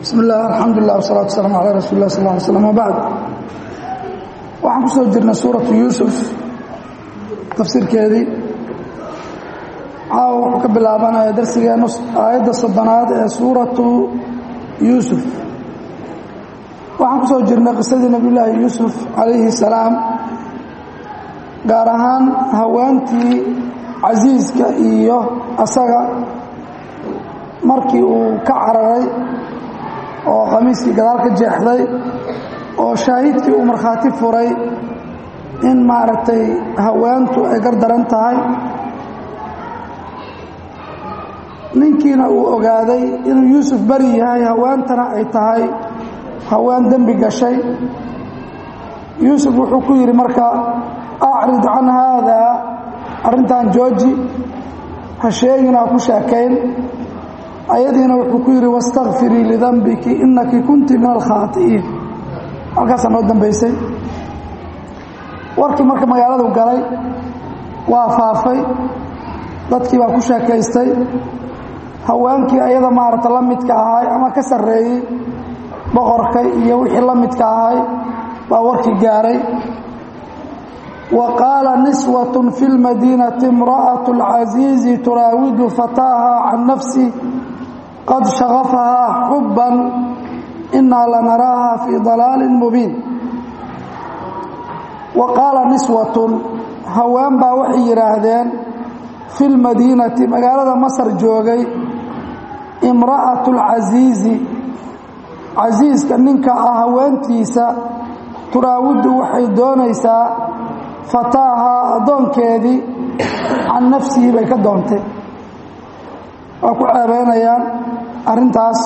bismi illah alxamdulilah wasalatu waslaam calaa rasuuli lah sal ly slam wabacd waxaan ku soo jirnay suuratu yuusuf tafsiirkeedii caawa wuxuu ka bilaabanaya darsigeenu aayadda soddonaad ee suuratu yuusuf waxaan ku soo jirnay qisadii nebiyullaahi yuusuf calayhi salaam gaar ahaan haweentii casiiska iyo asaga markii uu ka cararay oo khamiiskii gadaal ka jeexday oo shaahidkii uu markhaati furay in maaragtay haweentu ay gardaran tahay ninkiina uu ogaaday inuu yuusuf beri yahay haweentana ay tahay haween dembi gashay yuusuf wuxuu ku yidhi marka acrid can haadaa arrintan jooji ha sheegina ha ku sheekayn ayadiina wuxuu ku yidhi wastakfirii lidambiki inaki kunti min alkhaai'iin halkaasaa noo dambaysay warkii marka magaaladu galay waa faafay dadkii baa ku sheekaystay haweenkii ayada maarata la midka ahay ama ka sarreeyey boqorka iyo wixii la midka ahay baa warkii gaaray wa qaala niswat fi lmadiinati imra'aة اlcasiizi turaawidu fataaha can nafsi qad shagafahaa xubban inaa lanaraaha fii dalaalin mubiin wa qaala niswatun haween baa waxay yidhaahdeen fi lmadiinati magaalada masar joogay imra'atu lcasiizi casiiska ninka ah haweentiisa turaawidu waxay doonaysaa fataahaa addoonkeedii can nafsihi bay ka doontay waa ku ceebeynayaan arrintaas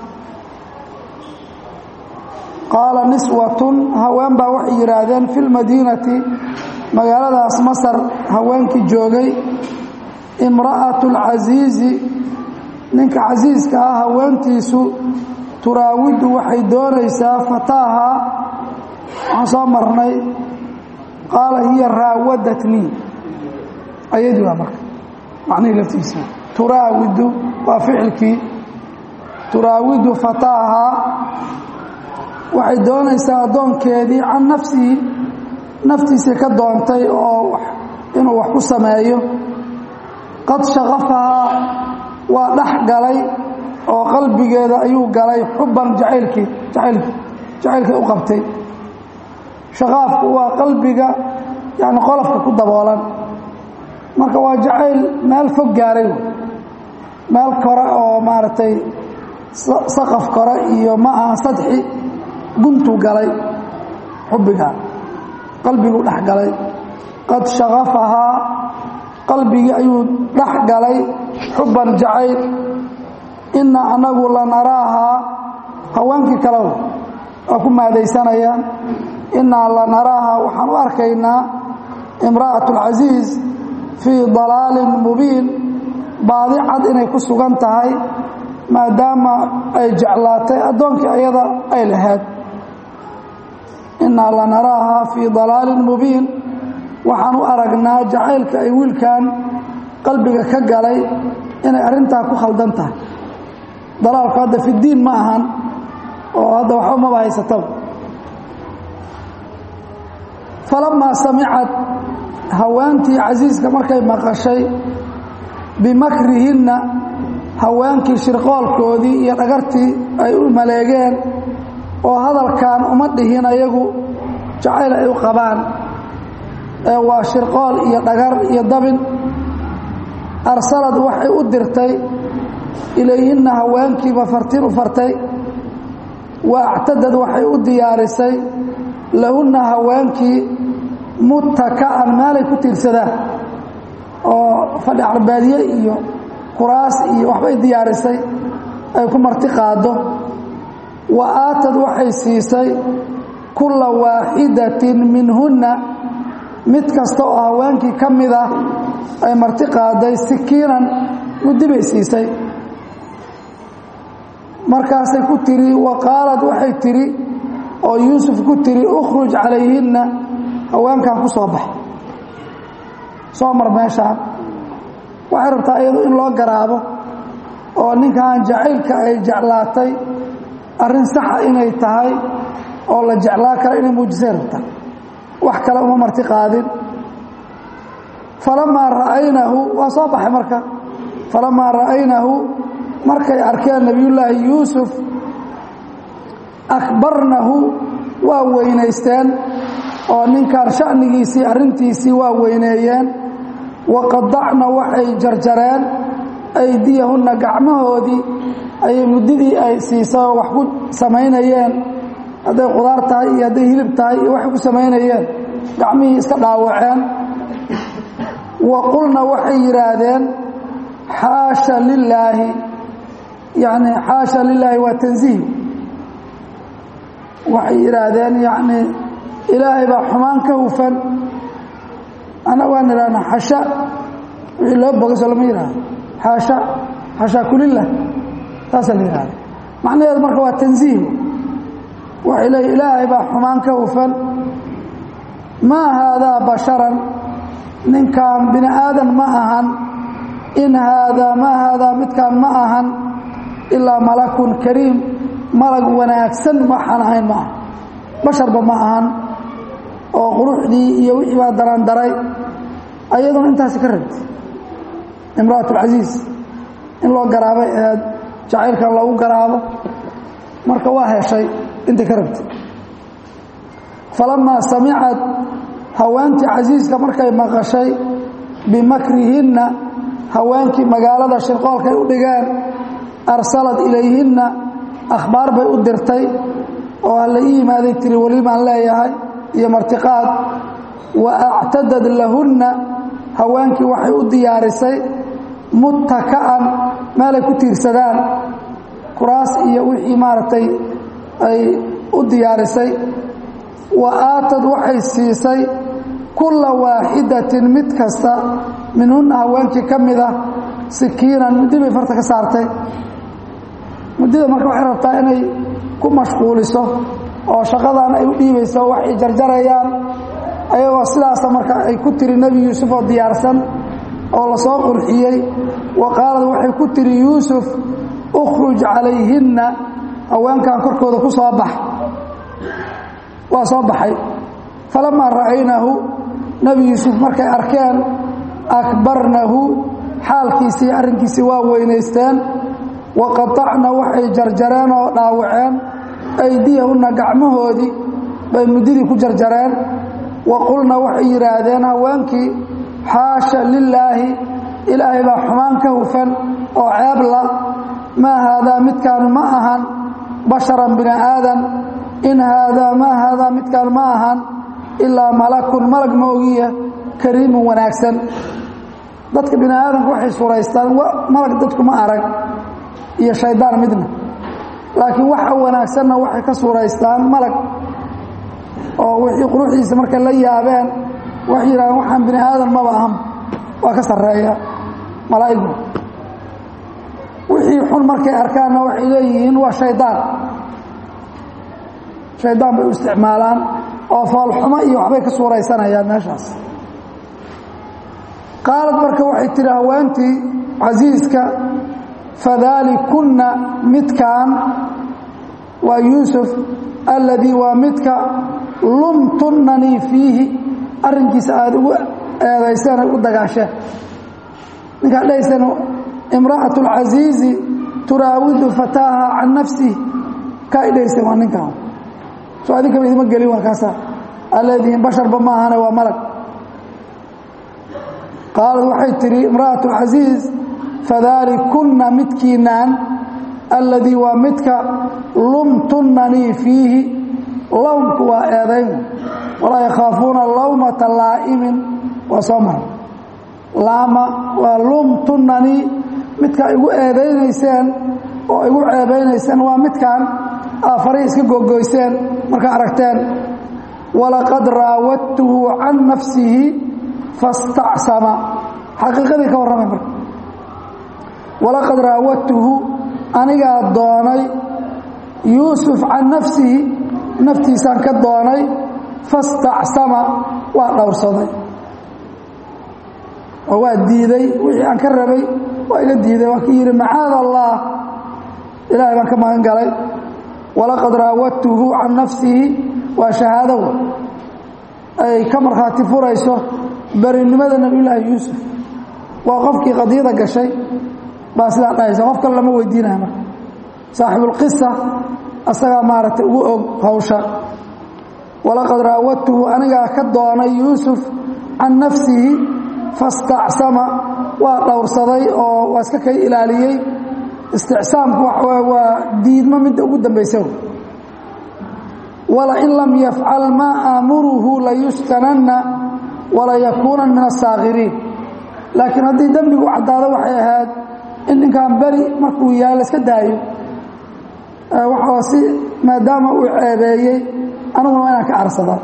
qaala niswatun haween baa waxay yidhaahdeen fi lmadiinati magaaladaas masar haweenkii joogay imra'atu alcasiizi ninka casiiska ah haweentiisu turaawidu waxay doonaysaa fataaha waxaan soo marnay qaala hiya raawadatnii ayadii waa marka macnihii laftiisa turaawidu waa ficilkii turaawidu fataaha waxay doonaysaa addoonkeedii can nafsihi naftiisii ka doontay oo inuu wax ku sameeyo qad shaqafahaa waa dhex galay oo qalbigeeda ayuu galay xubban jacaylkii jacaylki jacaylkii u qabtay shaqaafku waa qalbiga yani qolofka ku daboolan marka waa jacayl meel fog gaaray meel kore oo maaragtay saqaf kore iyo ma aha sadxi guntuu galay xubbiga qalbiguu dhex galay qad shaqafahaa qalbigii ayuu dhex galay xubban jacayl inaa anagu lanaraahaa haweenkii kalew waa ku maadaysanayaan inaa lanaraaha waxaan u arkaynaa imra'at alcasiiz fii dalaalin mubiin baadi cad inay ku sugan tahay maadaama ay jeclaatay addoonkii ayada ay lahayd inaa lanaraaha fii dalaalin mubiin waxaan u aragnaa jacaylka ay wiilkan qalbiga ka galay inay arrintaa ku khaldan tahay dalaalku hadda fi diin ma ahan oo hadda waxba maba haysataba falamaa samicad haweentii casiiska markay maqashay bimakrihinna haweenkii shirqoolkoodii iyo dhagartii ay u maleegeen oo hadalkan uma dhihin ayagu jacayl ay u qabaan ee waa shirqool iyo dhagar iyo dabin arsalad waxay u dirtay ilayhinna haweenkiiba fartin u fartay wa actadad waxay u diyaarisay lahunna haweenkii mutaka'an meelay ku tiirsadaan oo fadhi carbeedye iyo kuraas iyo waxbay diyaarisay ay ku marti qaaddo wa aatad waxay siisay kulla waaxidatin minhunna mid kasta oo haweenkii ka mid ah ay marti qaaday sikiinan muddi bay siisay markaasay ku tiri wa qaalad waxay tidhi oo yuusuf ku tiri ukhruj calayhinna haweenkan ku soo bax soo mar meeshaan waxay rabtaa iyadu in loo garaabo oo ninkan jacaylka ay jeclaatay arrin saxa inay tahay oo la jeclaa kara inay muujisay rabta wax kale uma marti qaadin falamaa ra'aynahu waa soo baxay marka falamaa ra'aynahu markay arkeen nebiyullaahi yuusuf akbarnahu waa weynaysteen oo ninkaan sha'nigiisii arrintiisii waa weyneeyeen waqadacna waxay jarjareen aydiyahunna gacmahoodii ayay muddadii ay siisay oo wax ku samaynayeen hadday qudaar tahay iyo hadday hilib tahay iyo waxay ku samaynayeen gacmihii iska dhaawaceen wa qulna waxay yidhaahdeen xaasha lilaahi yacni xaasha lilaahi waa tansiih waxay yidhaahdeen yacni ilaahay baa xumaan ka hufan ana waan idhahnaa xasha wixii loo bogaso lama yidhaahdo xaasha xashaakulilah taasaa la yidhahda macnaheedu marka waa tansiih waxay leeyiin ilaahay baa xumaan ka hufan maa haadaa basharan ninkaan bini aadan ma ahan in haadaa maa haadaa midkaan ma ahan ilaa malakun kariim malag wanaagsan waxaan ahayn ma aha basharba ma ahan oo quruxdii iyo wixii baa darandaray ayaduna intaasi ka rabtay imra'at alcasiis in loo garaabay aheed jacaylkan loogu garaabo marka waa heshay intay ka rabtay falamaa samicad haweentii casiiska markay maqashay bimakrihinna haweenkii magaalada shirqoolkay u dhigeen arsalad ilayhinna akhbaar bay u dirtay oo hala ii yimaaday tiri welimaan leeyahay iyo martiqaad wa actadad lahunna haweenkii waxay u diyaarisay muttaka'an meelay ku tiirsadaan kuraas iyo wixii maaragtay ay u diyaarisay wa aatad waxay siisay kulla waaxidatin mid kasta minhunna haweenkii ka mid ah sikiinan muddi bay farta ka saartay muddida marka waxay rabtaa inay ku mashquuliso oo shaqadan ay u dhiibayso waxay jarjarayaan ayagoo sidaasa marka ay ku tiri nebi yuusuf oo diyaarsan oo la soo qurxiyey wa qaalad waxay ku tiri yuusuf ukhruj calayhinna haweenkan korkooda ku soo bax waa soo baxay falamaa ra'aynahu nebi yuusuf markay arkeen akbarnahu xaalkiisii arrinkiisii waa weynaysteen wa qatacna waxay jarjareen oo dhaawaceen aydiyahunna gacmahoodii bay muddadii ku jarjareen wa qulna waxay yidhaahdeen haweenkii xaasha lilaahi ilaahay baa xumaan ka hufan oo ceebla maa haadaa midkaan ma ahan basharan bini aadan in haadaa maa haadaa midkaan ma ahan ilaa malakun malag moogiya kariimun wanaagsan dadka bini aadanku waxay suraystaan malag dadku ma arag iyo shaydaan midna laakiin waxa wanaagsanna waxay ka suraystaan malag oo wixii quruxdiisa markay la yaabeen waxay yidhahdeen waxaan bini aadan maba ahan waa ka sarreeya malaa'igu wixii xun markay arkaanna waxay leeyihiin waa shaydaan shaydaan bay u isticmaalaan oo foolxumo iyo waxbay ka suuraysanayaan meeshaas qaalad marka waxay tihi haweentii casiiska fadaalikunna midkaan waa yuusuf alladii waa midka lumtunnanii fiihi arrinkiisa aada ugu eedayseen ay u dagaasheen ninkaad dhahayseen imra'atu alcasiizi turaawidu fataaha can nafsihi ka ay dhahayseen waa ninkaan soo adinkaba idima gelin waa kaasa aad leedihiin basharba ma ahane waa malag qaalad waxay tidhi imra'atu alcasiiz fadaalikunna midkiinaan alladii waa midka lumtunnanii fiihi lowmku waa eedayn walaa yakhaafuuna lawmata laa'imin waa soo mara laama waa lumtunnanii midka igu eedaynayseen oo igu ceebaynayseen waa midkaan aafaray iska gogoyseen markaa aragteen walaqad raawadtuhu can nafsihi fastacsama xaqiiqadii ka warramay marka walaqad raawadtuhu anigaa doonay yuusuf can nafsihi naftiisaan ka doonay fastacsama waa dhowrsaday oo waa diiday wixii aan ka rabay waa iga diiday waa ka yidhi macaad allah ilaahay baan ka magan galay walaqad raawadtuhu can nafsihi waa shahaadow ay ka markhaati furayso berinimada nebiyullaahi yuusuf waa qofkii qadiyada gashay baa sidaa dhahaysa qof kale lama weydiinaya marka saaxibulqisa asagaa maaragtay ugu og hawsha walaqad raawadtuhu anigaa ka doonay yuusuf can nafsihi fastacsama waa dhowrsaday oo waa iska kay ilaaliyey isticsaamku waxaw waa diidmo midda ugu dambaysa walain lam yafcal maa aamuruhu layuskananna walayakuunan min asaakiriin laakiin haddii dembigu caddaado waxay ahayd in ninkan beri markuu yahay la iska daayo waxaa si maadaama uu ceebeeyey aniguna waa inaan ka carsadaa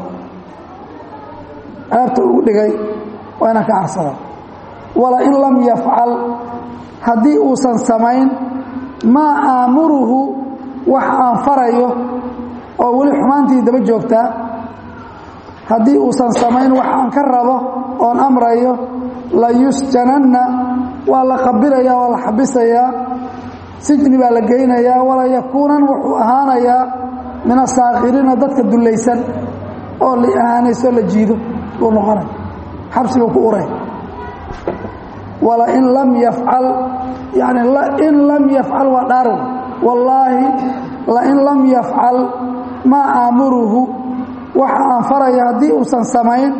ceebta ugu dhigay waa inaan ka carsadaa walain lam yafcal haddii uusan samayn maa aamuruhu wax aan farayo oo weli xumaantii daba joogtaa haddii uusan samayn wax aan ka rabo oon amrayo layusjananna waa la qabilayaa waa la xabisayaa sijni baa la geynayaa walayakuunan wuxuu ahaanayaa min asaakiriina dadka dullaysan oo la ahaanaysoo la jiido buu noqonay xabsiguu ku uray walain lam yafcal yani in lam yafcal waa dhaarw wallaahi lain lam yafcal maa aamuruhu waxa aan faraya haddii uusan samayn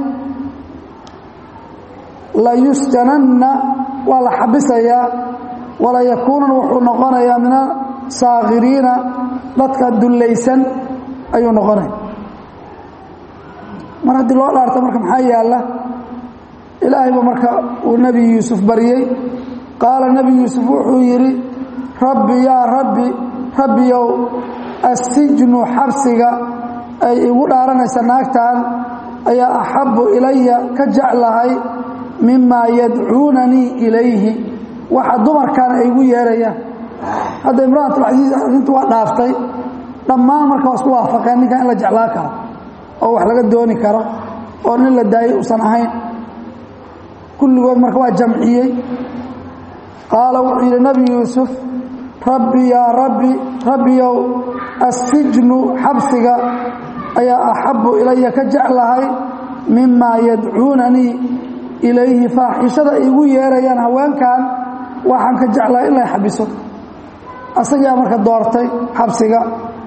layusjananna waa la xabisayaa walayakuunan wuxuu noqonayaa min asaakiriina dadka dullaysan ayuu noqonaya mar haddii loo dhaarto marka maxaa yaalla ilaahayba marka uu nebi yuusuf baryey qaala nebi yuusuf wuxuu yidhi rabbi yaa rabbi rabbiyow assijnu xabsiga ay igu dhaaranaysa naagtan ayaa axabbu ilaya ka jeclahay mimaa yadcuunanii ilayhi waxa dumarkan ay igu yeerayaan hadda imraatulcasiis arrintu waa dhaaftay dhammaan marka waa isku waafaqeen ninkan in la jeclaa karo oo wax laga dooni karo oo nin la daayay uusan ahayn kulligood marka waa jamciyey qaala wuxuu yidhi nebi yuusuf rabbi yaa rabbi rabbiyow assijnu xabsiga ayaa axabbu ilaya ka jeclahay mimaa yadcuunanii ilayhi faaxishada igu yeerayaan haweenkan waxaan ka jeclahay in lay xabiso asagaa marka doortay xabsiga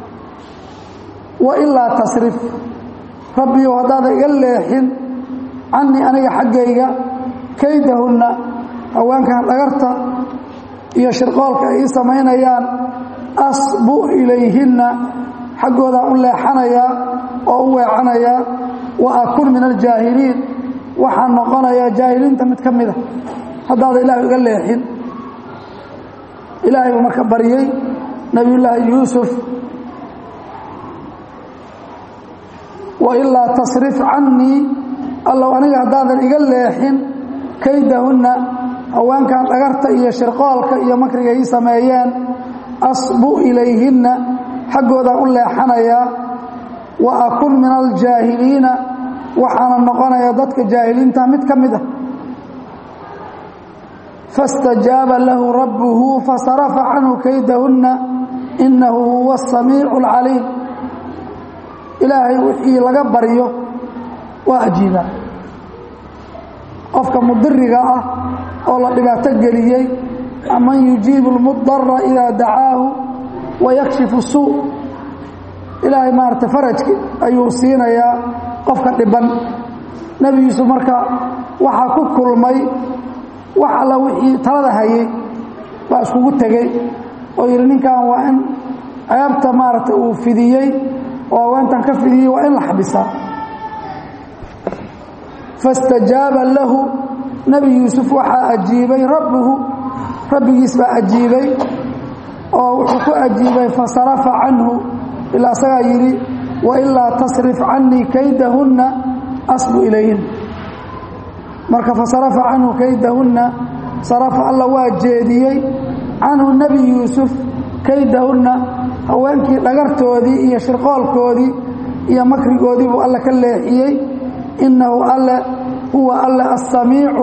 wa ilaa tasrif rabbiyow haddaada iga leexin canii aniga xaggayga kaydahunna haweenkan dhagarta iyo shirqoolka ay ii samaynayaan asbu ilayhinna xaggoodaan u leexanayaa oo u weecanayaa wa akun min aljaahiliin waxaan noqonayaa jaahiliinta mid ka mida haddaada ilaahu iga leexin ilaahay buu marka baryey nebiyullaahi yuusuf wa ilaa tasrif cannii allow aniga haddaadan iga leexin kaydahunna haweenkan dhagarta iyo shirqoolka iyo makriga ii sameeyeen asbu ilayhinna xaggoodaan u leexanayaa wa akun min aljaahiliina waxaana noqonaya dadka jaahiliinta mid ka mid ah faاstajaaba lahu rabbuhu fasarafa canhu kaydahunna inahu huwa الsamiicu اlcaliim ilaahay wixii laga baryo waa ajiibaa qofka mudiriga ah oo la dhibaato geliyey aman yujiibu اlmudara idaa dacaahu wayakshifu suu ilaahay maarata farajki ayuu siinayaa qofka dhiban nebi yuusuf marka waxaa ku kulmay wax alla wixii talada hayay baa iskugu tegey oo yidhi ninkan waa in ceebta maaragtay uu fidiyey oo haweentan ka fidiyey waa in la xabisaa faاstajaaba lahu nebi yuusuf waxaa ajiibay rabbuhu rabbigiis baa ajiibay oo wuxuu ku ajiibay fasarafa canhu ilaa asagaa yidhi wailaa tasrif canii kaydahunna asbu ilayhin marka fasarafa canhu kaydahunna sarafa alla waa jeediyey canhu nebi yuusuf kaydahunna haweenkii dhagartoodii iyo shirqoolkoodii iyo makrigoodii buu alle ka leexiyey innahu alle huwa alle assamiicu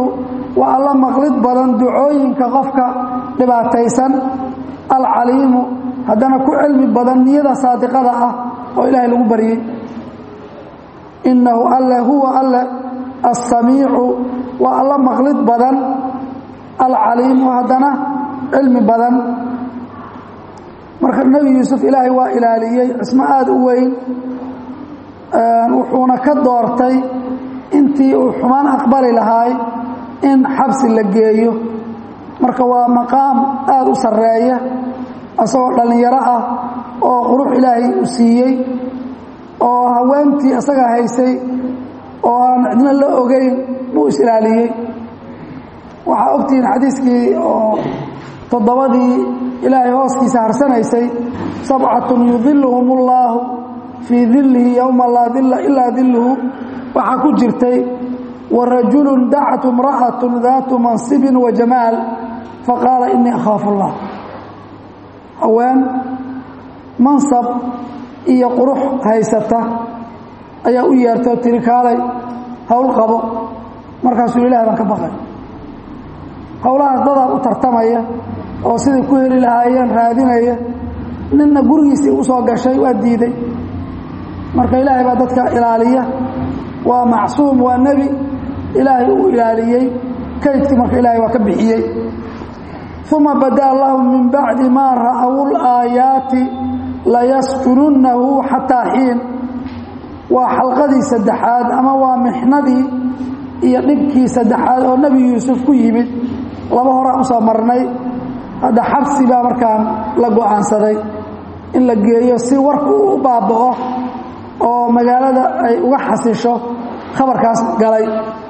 waa alla maqlid badan ducooyinka qofka dhibaataysan alcaliimu haddana ku cilmi badan niyada saadiqada ah oo ilaahay lagu baryey innahu alle huwa alle alsamiicu waa alla maqlid badan alcaliimu haddana cilmi badan marka nebi yuusuf ilaahay waa ilaaliyey cismo aada u weyn wuxuuna ka doortay intii uu xumaan aqbali lahaay in xabsi la geeyo marka waa maqaam aada u sarreeya isagoo dhallinyaro ah oo qurux ilaahay u siiyey oo haweentii isaga haysay oo aan cidna la ogeyn buu is-ilaaliyey waxaa ogtihiin xadiiskii oo toddobadii ilaahay hooskiisa harsanaysay sabcatun yudiluhum اllaahu fii dilihi yowma laa dila ilaa diluhu waxaa ku jirtay warajulu dacatu imra'atu daatu mansibin wa jamaal faqaala inii akhaafu اllah haween mansab iyo qurux haysata ayaa u yeertay oo tiri kaalay howl qabo markaasuu ilaah baan ka baqay howlahaas dadaa u tartamaya oo siday ku heli lahaayeen raadinaya ninna gurigiisii u soo gashay waa diiday marka ilaahay baa dadka ilaaliya waa macsuum waa nebi ilaahay uu ilaaliyey kaydkii marka ilaahay waa ka bixiyey uma badaa lahum min bacdi maa ra'aw laayaati layasjununnahu xataa xiin waa xalqadii saddexaad ama waa mixnadii iyo dhibkii saddexaad oo nebi yuusuf ku yimid laba horaan usoo marnay hadda xabsi baa markaan la go'aansaday in la geeyo si warku uu u baaba'o oo magaalada ay uga xasisho khabarkaas galay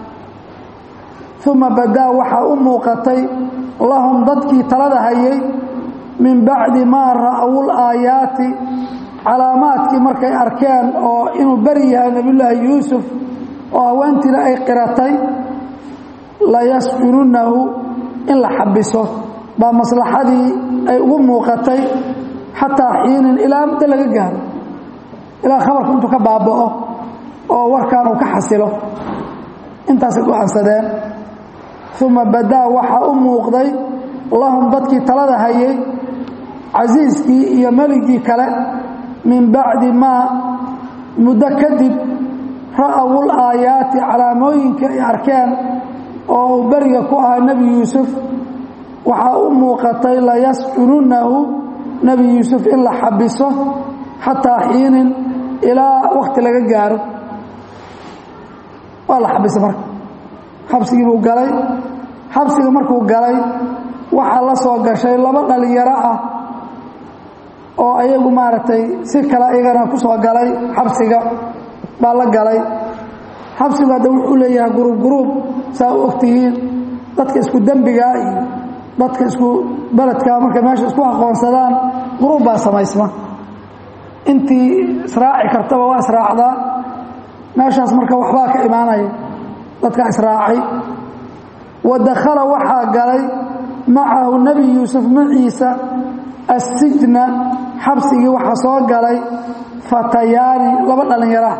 uma badaa waxaa u muuqatay lahum dadkii talada hayay min bacdi maa ra'aw laayaati calaamaadkii markay arkeen oo inuu beri yahay nebiyullaahi yuusuf oo haweentiina ay qiratay layasjununnahu in la xabiso baa maslaxadii ay ugu muuqatay xataa xiinin ilaa muddo laga gaaro ilaa khabarku intuu ka baaba'o oo warkaan uu ka xasilo intaasay go'aansadeen uma badaa waxaa u muuqday lahum dadkii talada hayay casiiskii iyo meligii kale min bacdi maa muddo kadib ra'awul aayaati calaamooyinka ay arkeen oo uu beriga ku ahaa nebi yuusuf waxaa u muuqatay layasjununnahu nebi yuusuf in la xabiso xataa xiinin ilaa wakhti laga gaaro waa la xabisay marka xabsigii buu galay xabsiga markuu galay waxaa la soo gashay laba dhalinyaro ah oo ayagu maaragtay si kale iyagana ku soo galay xabsiga baa la galay xabsigu hadda wuxuu leeyahay guruub guruub saa u ogtihiin dadka isku dembigaa iyo dadka isku beledkaa markay meesha isku aqoonsadaan guruub baa samaysma intii israaci kartaba waa israacdaa meeshaas marka waxbaa ka imaanaya dadkaa israacay wa dakhala waxaa galay macahu nebi yuusuf maciisa assijna xabsigii waxaa soo galay fatayaani laba dhallinyaraah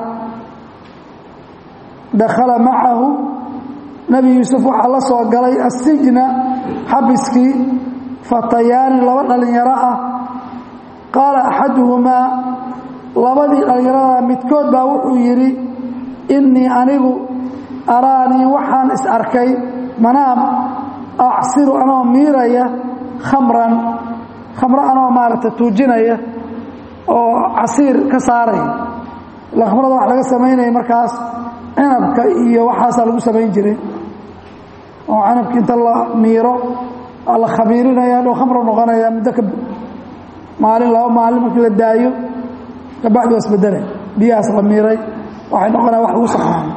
dakhala macahu nebi yuusuf waxaa la soo galay assijna xabiskii fatayaani laba dhallinyaro ah qaala axaduhumaa labadii dhallinyarada midkood baa wuxuu yidhi innii anigu araanii waxaan is arkay manaam acsiru anoo miiraya khamran khamro anoo maaragta tuujinaya oo casiir ka saaraya ila khamrada wax laga samaynaya markaas cinabka iyo waxaasaa lagu samayn jiray oo cinabka inta la miiro waa la khabiirinaya hadhow khamro noqonaya muddo ka maalin laba maalin markii la daayo kabacdi waa isbedelay biyahaas la miiray waxay noqonaya wax lagu saxraamo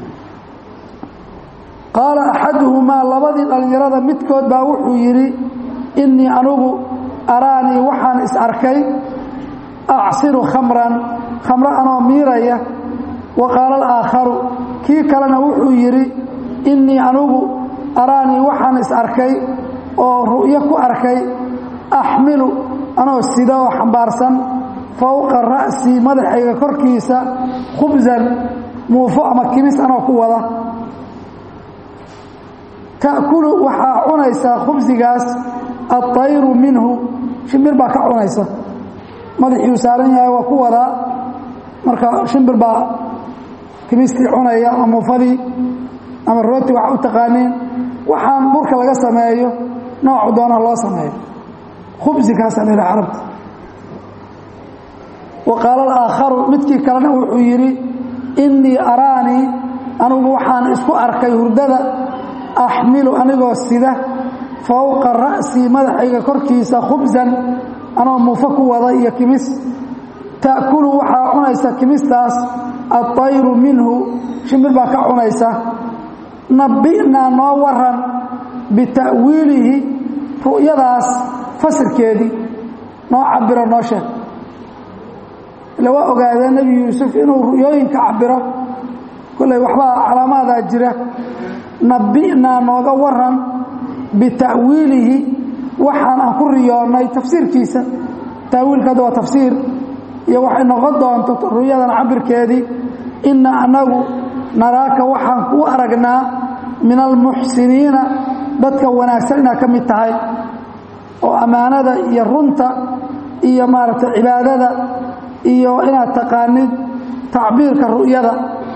qaala axaduhumaa labadii dhallinyarada midkood baa wuxuu yidhi innii anugu araanii waxaan is arkay acsiru khamran khamro anoo miiraya wa qaala alaakharu kii kalena wuxuu yidhi innii anugu araanii waxaan is arkay oo ru'yo ku arkay axmilu anoo sida oo xambaarsan fowqa ra'sii madaxayga korkiisa khubsan muufo ama kimis anoo ku wada ta'kulu waxaa cunaysaa khubsigaas aطayru minhu shimbir baa ka cunaysa madaxiiu saaran yahay waa ku wadaa marka shimbir baa kimistii cunaya ama mufadii ama rooti waxa u taqaaniin waxaan burka laga sameeyo noocu doona loo sameeyo khubsigaasaa la yidhaha carabta wa qaala alaakharu midkii kalena wuxuu yidhi innii araanii anigu waxaan isku arkay hurdada axmilu anigoo sida fowqa ra'sii madaxayga korkiisa khubsan anoo muufo ku wada iyo kimis ta'kulu waxaa cunaysa kimistaas aطayru minhu shimbir baa ka cunaysa nabbi'naa noo waran bita'wiilihi ru'yadaas fasirkeedii noo cabiro noo sheeg ila waa ogaadee nebi yuusuf inuu ru'yooyinka cabiro kolley waxbaa calaamaadaa jira nabbi'naa nooga waran bita'wiilihi waxaan aan ku riyoonnay tafsiirkiisa ta'wiilka hadda waa tafsiir iyo waxay noqon doonto ru'yadan cabirkeedii inna annagu naraaka waxaan kuu aragnaa min almuxsiniina dadka wanaagsan inaad ka mid tahay oo ammaanada iyo runta iyo maaragtay cibaadada iyo inaad taqaanid tacbiirka ru'yada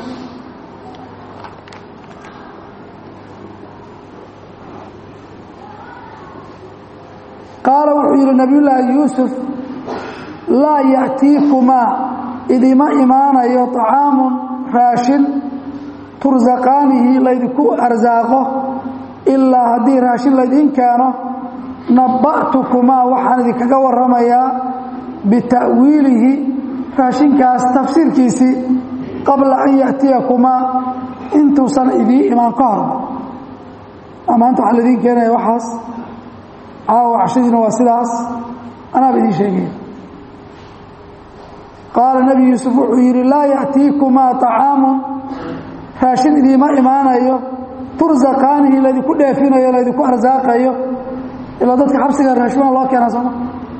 qaala wuxuu yidhi nabiyullaahi yuusuf laa ya'tiikumaa idima imaanayo طacaamun raashin tursaqaanihi laydinku arsaaqo ilaa haddii raashin laydiin keeno nabba'tukumaa waxaan idinkaga warramayaa bita'wiilihi raashinkaas tafsiirkiisii qabla an ya'tiyakumaa intuusan idiin imaan ka hor maanta waxaa laidiin keenaya waxaas caawa cashadiina waa sidaas anaaba idiin sheegaya qaala nebi yuusuf wuxuu yidhi laa ya'tiikumaa طacaamun raashin idiima imaanayo tursaqaanihi laydinku dheefinayo laydinku arsaaqayo ilaa dadka xabsiga raashima loo keena sooma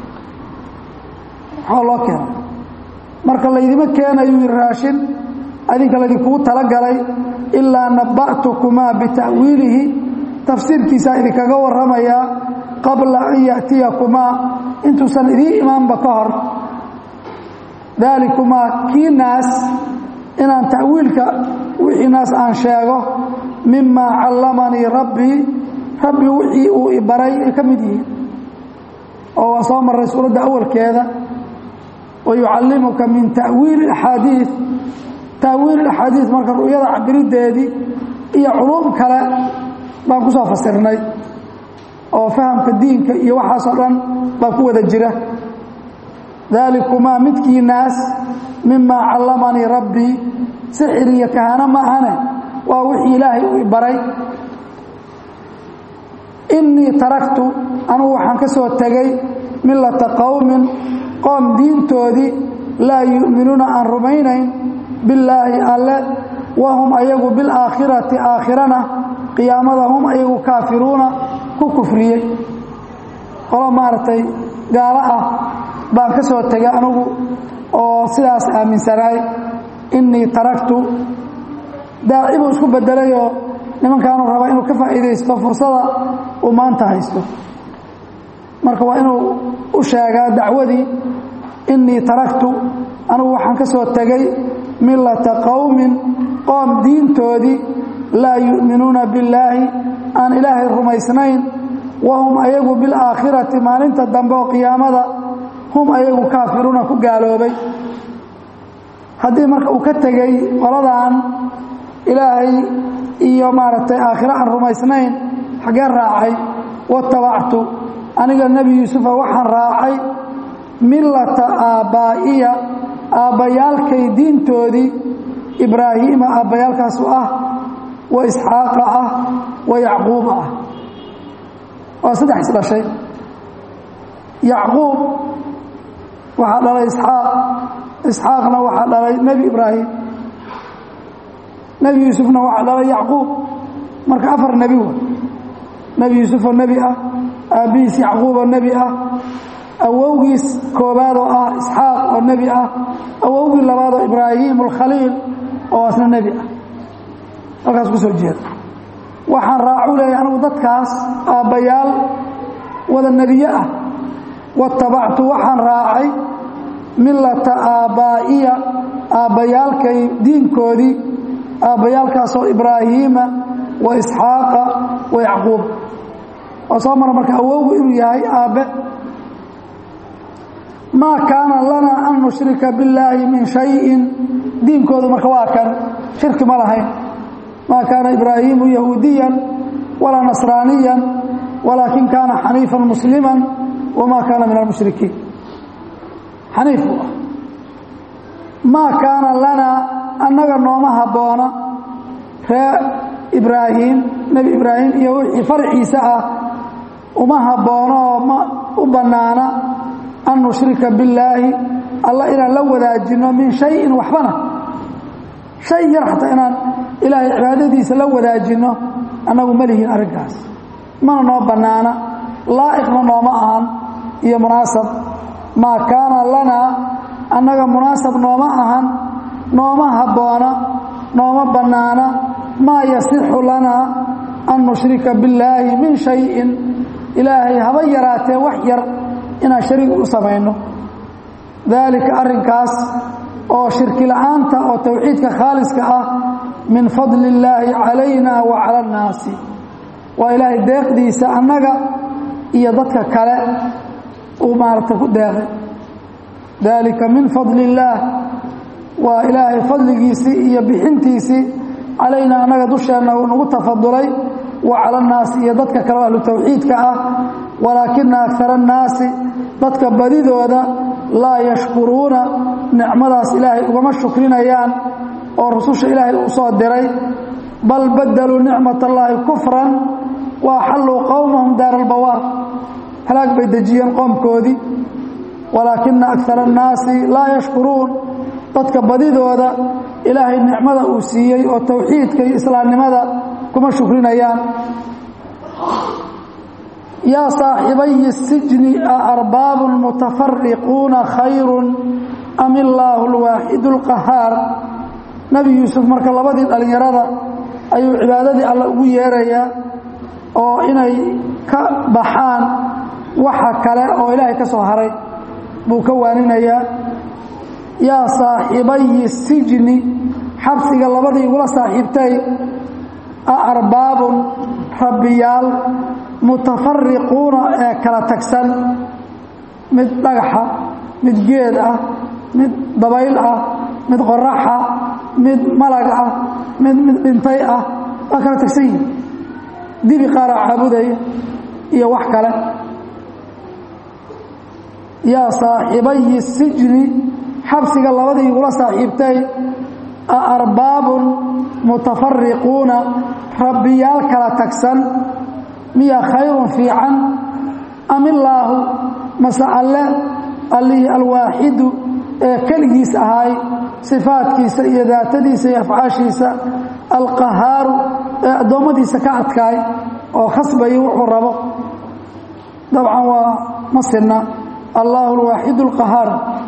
waxaa loo keena marka laydima keenayu yidhi raashin adinka laydinkugu talagalay ilaa nabba'tukumaa bita'wiilihi tafsiirkiisaa idinkaga warramayaa qabla an ya'tiyakumaa intuusan idiin imaanba ka hor daalikumaa kii naas inaan ta'wiilka wixii naas aan sheego mimaa callamanii rabbii rabbi wixii uu ibaray ay ka mid yihiin oo waan soo marray suuradda awalkeeda wa yucallimuka min ta'wiili axaadiid ta'wiil axaadiid marka ru'yada cabirideedii iyo culuum kale baan ku soo fasirnay oo fahamka diinka iyo waxaasoo dhan baa ku wada jira daalikumaa midkii naas mimaa callamanii rabbii sixir iyo kahano ma ahane waa wixii ilaahay uu baray innii taraktu anugu waxaan ka soo tegay millata qowmin qoom diintoodii laa yu'minuuna aan rumaynayn billaahi alle wahum ayagu bilaakhirati aakhirana qiyaamada hum ayagu kaafiruuna ku kufriyey qolo maaragtay gaalo ah baan ka soo tegay anugu oo sidaas aaminsanaay innii taraktu daaci buu isku bedelayoo nimankaanu raba inuu ka faa'iidaysto fursada uu maanta haysto marka waa inuu u sheegaa dacwadii innii taraktu anugu waxaan ka soo tegay millata qowmin qoom diintoodii laa yu'minuuna billaahi aan ilaahay rumaysnayn wahum ayagu bilaakhirati maalinta dambe oo qiyaamada hum ayagu kaafiruuna ku gaaloobay haddii marka uu ka tegey qoladan ilaahay iyo maaragtay aakhiro aan rumaysnayn xaggee raacay watabactu aniga nebi yuusufa waxaan raacay millata aabbaa'iya aabbayaalkay diintoodii ibraahiima aabbayaalkaasu ah wa isxaaqa ah wa yacquuba ah waa saddex isdhashay yacquub waxaa dhalay isxaaq isxaaqna waxaa dhalay nebi ibraahim nebi yuusufna waxaa dhalay yacquub marka afar nebi wa nebi yuusufoo nebi ah aabbihiis yacquuboo nebi ah awowgiis koobaadoo ah isxaaq oo nebi ah awowgii labaadoo ibraahim alkhaliil oo asna nebi ah halkaas ku soo jeeda waxaan raacu leeyahy anigu dadkaas aabbayaal wada nebiye ah watabactu waxaan raacay millata aabbaa'iya aabbayaalkay diinkoodii aabbayaalkaasoo ibraahiima wa isxaaqa wa yacquub waa soo mara marka awowgu inuu yahay aabbe maa kaana lana an nushrika billaahi min shayin diinkoodu marka waa kan shirki ma lahayn maa kaana ibraahiimu yahuudiyan walaa nasraaniyan walaakin kaana xaniifan muslima wamaa kaana min almushrikiin xaniif buu ah maa kaana lanaa annaga nooma habboona ree ibraahim nebi ibraahim iyo wixii farciisa ah uma habboono oo ma u bannaana an nushrika billaahi alla inaan la wadaajinno min shayin waxbana shay yar xataa inaan ilaahay cibaadadiisa la wadaajinno annagu ma lihiin arrinkaas mana noo bannaana laa'iqna nooma ahan iyo munaasab maa kaana lanaa annaga munaasab nooma ahan nooma habboona nooma bannaana maa yasixu lanaa an nushrika billaahi min shayin ilaahay haba yaraatee wax yar inaan shariig u samayno daalika arrinkaas oo shirki la'aanta oo towxiidka khaaliska ah min fadli illaahi calayna wa cala annaasi waa ilaahay deeqdiisa annaga iyo dadka kale uu maaragta ku deeqay daalika min fadli illaah waa ilaahay fadligiisii iyo bixintiisii calayna annaga dusheenna uu nagu tafadulay wa cala annaasi iyo dadka kale oo ahlu towxiidka ah walaakina akara annaasi dadka badidooda laa yashkuruuna nicmadaas ilaahay ugama shukrinayaan oo rususha ilaahay u soo diray bal badaluu nicmat allaahi kufran wa axalluu qowmahum daara albawaar halaag bay dejiyeen qoomkoodii walaakina akara annaasi laa yashkuruun dadka badidooda ilaahay nicmada uu siiyey oo towxiidka iyo islaamnimada kuma shukrinayaan yaa saaxibayi sijni a arbaabun mutafariquuna khayrun am illaahu alwaaxidu alqahaar nebi yuusuf marka labadii dhallinyarada ayuu cibaadadii alle ugu yeerayaa oo inay ka baxaan waxa kale oo ilaahay ka soo haray buu ka waaninayaa yaa saaxibayi sijni xabsiga labadii igula saaxiibtay a arbaabun rabbiyaal mutafariquuna ee kala tagsan mid dhagaxa mid geed ah mid dabayl ah mid qoraxa mid malag ah mid mid dhintay ah waa kala tagsan yihin dibi qaara caabudaya iyo wax kale yaa saaxibayi sijni xabsiga labadii igula saaxiibtay a arbaabun mutafariquuna rabbiyaal kala tagsan miya khayrun fiican am illaahu mase alle allihii alwaaxidu ee keligiis ahaay sifaadkiisa iyo daatadiisa iyo afcaashiisa alqahaaru ee addoommadiisa ka adkaay oo khasbaya wuxuu rabo dabcan waa ma sinna allaahu alwaaxidu alqahaar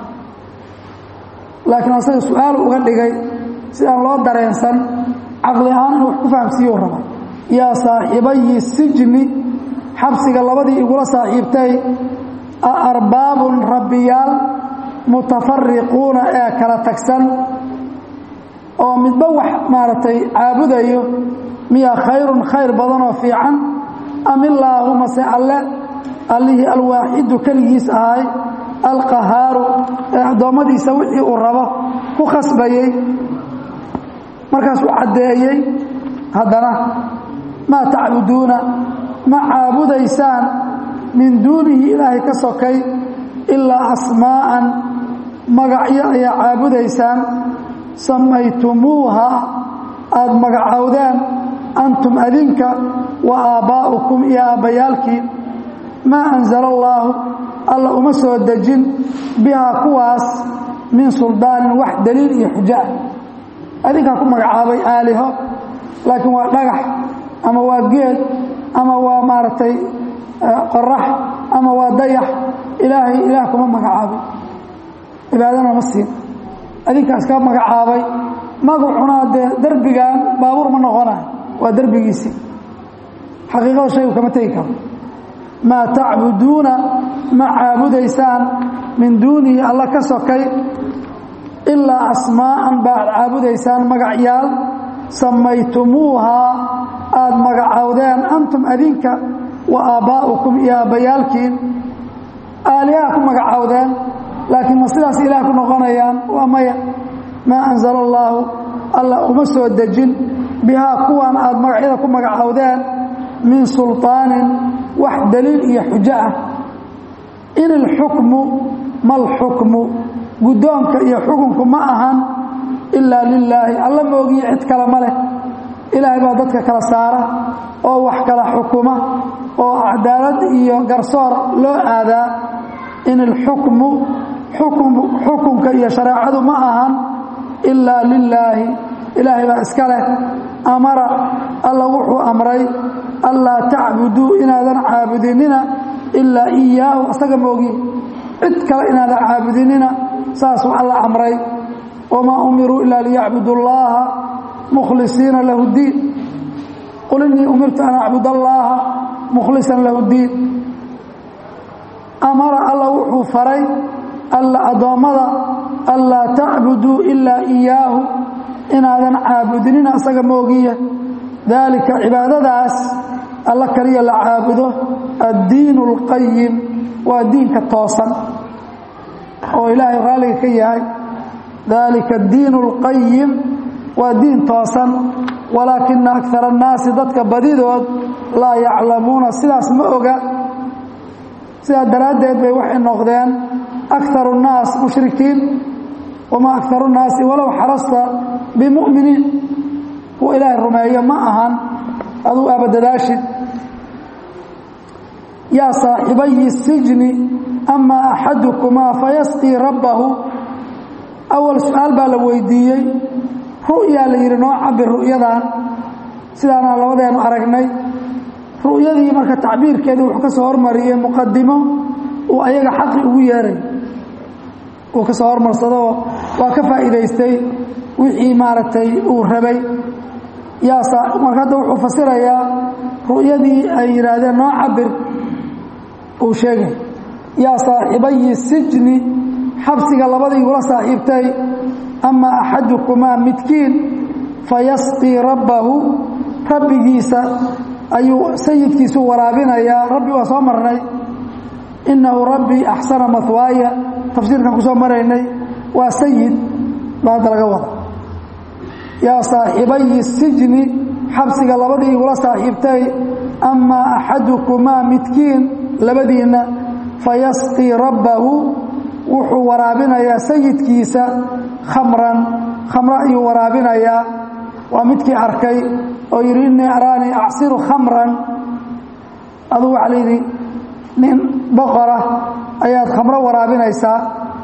laakiin asaga su-aal uga dhigay sidaan loo dareensan caqli ahaan in wax ku fahamsiiyuu raba yaa saaxibayi sijni xabsiga labadii igula saaxiibtay a arbaabun rabbiyaal mutafariquuna ee kala tagsan oo midba wax maaragtay caabudayo miya khayrun khayr badanoo fiican am illaahu mase alle allihii alwaaxidu keligiis ahay alqahaaru ee addoommadiisa wixii uu rabo ku khasbayey markaasuu caddeeyey haddana maa tacbuduuna ma caabudaysaan min duunihi ilaahay ka sokay ilaa asmaa'an magacyo ayaa caabudaysaan samaytumuuha aada magacowdeen antum adinka wa aabbaa'ukum iyo aabbayaalkii maa anzala allaahu alla uma soo dejin bihaa kuwaas min suldaanin wax daliil iyo xujo ah adinkaa ku magacaabay aaliho laakiin waa dhagax ama waa geed ama waa maaragtay qorax ama waa dayax ilaahay ilaah kuma magacaabay cibaadana ma siin adinkaas ka magacaabay magacuna dee derbigan baabuur ma noqonayo waa derbigiisii xaqiiqada shaygu kama tegi karo maa tacbuduuna ma caabudaysaan min duunihi alla ka sokay ilaa asmaa'an baad caabudaysaan magacyaal samaytumuuhaa aada magacowdeen antum adinka wa aabbaa'ukum iyo aabbayaalkiin aalihaha ku magacowdeen laakiin ma sidaas ilaah ku noqonayaan waa maya maa anzala allaahu alla uma soo dejin bihaa kuwan aada magacyada ku magacowdeen min sulطaanin wax daliil iyo xujo ah in ilxukmu malxukmu guddoonka iyo xukunku ma ahan ilaa lilaahi alla moogiyo cid kale ma leh ilaahay baa dadka kala saara oo wax kala xukuma oo cadaalad iyo garsoor loo aadaa in ilxukmu xukunka iyo shareecadu ma ahan ilaa lilaahi ilaahay baa iska leh amara alla wuxuu amray allaa tacbuduu inaadan caabudinina ilaa iyaahu asaga moogi cid kale inaadan caabudinina saasuu alla amray wamaa umiruu ilaa liyacbudu llaaha mukhlisiina lahu diin qul innii umirtu an acbud allaaha mukhlisan lahu diin amara alla wuxuu faray alla addoommada anlaa tacbuduu ilaa iyaahu inaadan caabudinina asaga moogiya daalika cibaadadaas alla kaliya la caabudo addiinu اlqayim waa diinka toosan oo ilaahay raalliga ka yahay daalika addiinu اlqayim waa diin toosan walaakina akara annaasi dadka badidood laa yaclamuuna sidaas ma oga sidaa daraaddeed bay waxay noqdeen akaru الnaas mushrikiin wamaa akaru الnaasi walow xarasta bimu'miniin kuwa ilaahay rumeeyo ma ahan aduu aabadadaashid yaa saaxibayi sijni ama axadukumaa fayasqii rabbahu awal su-aal baa la weydiiyey ru'yaa la yidhi noo cabir ru'yadan sidaana labadeenu aragnay ru'yadii marka tacbiirkeedii wuxuu ka soo hormariyey muqadimo uu ayaga xaqi ugu yeeray uu ka soo hormarsadoo waa ka faa'iidaystay wixii maaragtay uu rabay yaa marka hadda wuxuu fasirayaa ru'yadii ay yidhaahdeen noo cabir uu sheegay yaa saaxibayi sijni xabsiga labadii igula saaxiibtay ama axadukumaa midkiin fayasqii rabbahu rabbigiisa ayuu sayidkiisu waraabinayaa rabbi waa soo marnay innahu rabbii axsana mahwaaya tafsiirkan ku soo maraynay waa sayid baa hadda laga wada yaa saaxibayi sijni xabsiga labadii igula saaxiibtay amaa axadukumaa midkiin labadiinna fayasqii rabbahu wuxuu waraabinayaa sayidkiisa khamran khamro ayuu waraabinayaa waa midkii arkay oo yidhi innii araanii acsiru khamran aduu waxaa layidhi nin boqora ayaad khamro waraabinaysaa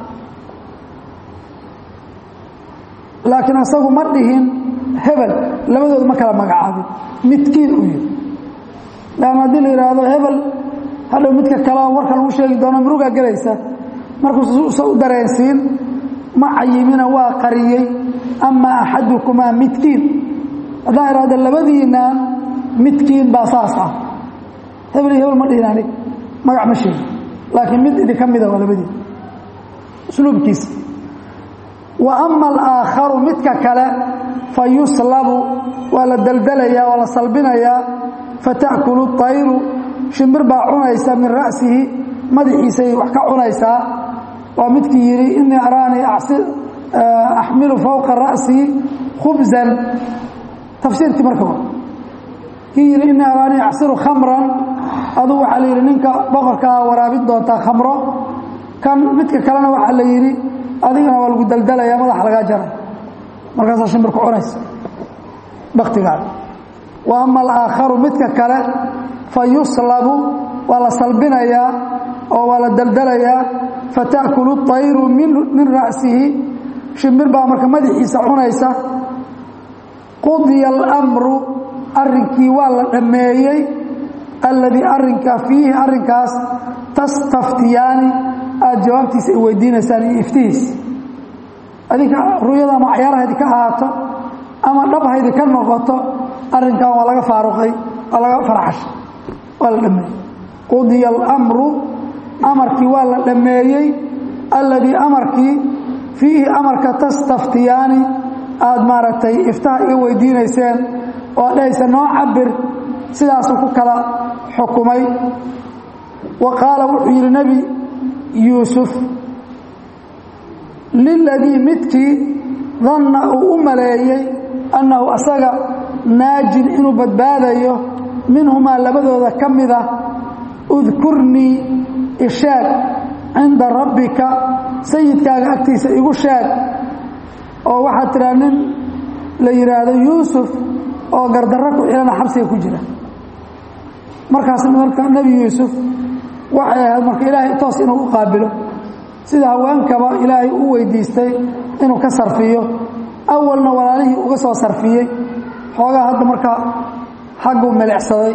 laakiin asagu ma dhihin hebel labadooda ma kala magacaabin midkiin uu yihi laanna haddii la yidhaahdo hebel hadhow midka kaleo warka lagu sheegi doono murugaa gelaysa markuusa u dareensiin ma cayimina waa qariyey amaa axadukumaa midkiin haddaan idhahdo labadiinaan midkiin baa saas ah hebel iyo hebel ma dhihin anig magac ma sheegi laakiin mid idinka mida waa labadiin usluubkiisa wa ama alaakharu midka kale fa yuslabu waa la deldelayaa waa la salbinayaa fata'kulu طayru shimbir baa cunaysa min ra'sihi madaxiisay wax ka cunaysaa waa midkii yidhi inii araanii axmilu fowqa ra'sii khubzan tafsiirkii marka wa kii yidhi inii araanii acsiru khamran aduu waxaa la yidhi ninka boqorkaa waraabin doontaa khamro kan midka kalena waxaa la yidhi adigana waa lagu daldalaya madaxa lagaa jaray markaasaa shimbirku cunaysa baktigaada wa ama alaakharu midka kale fa yuslabu waa la salbinayaa oo waa la daldalayaa fata'kulu طayru min ra'sihi shimbir baa marka madaxiisa cunaysa qudiya almru arrinkii waa la dhammeeyey alladii arrinka fiihi arrinkaas tastaftiyaani aada jawaabtiisa ay weydiinaysaan iyo iftihiis adinka ru'yada ama cayaarahaydi ka ahaato ama dhabhaydi ka noqoto arrinkan waa laga faaruqay waa laga farxashay waa la dhameeyey qudiya alamru amarkii waa la dhammeeyey alladii amarkii fiihi amarka tastaftiyaani aada maaragtay iftaha iga weydiinayseen oo dhahaysa noo cabir sidaasuu ku kala xukumay wa qaala wuxuu yidhi nebi yuusuf liladii midkii danna uu u maleeyey annahu asaga naajin inuu badbaadayo minhumaa labadooda ka mid ah udkurnii ishaag cinda rabbika sayidkaaga agtiisa igu sheeg oo waxaad tidhaha nin la yidhaahdo yuusuf oo gardarro ku xilana xabsiga ku jira markaas marka nebi yuusuf waxay ahayd marka ilaahay toos inuu u qaabilo sida haweenkaba ilaahay u weydiistay inuu ka sarfiyo awalna walaalihii uga soo sarfiyey xoogaa hadda marka xagguu milicsaday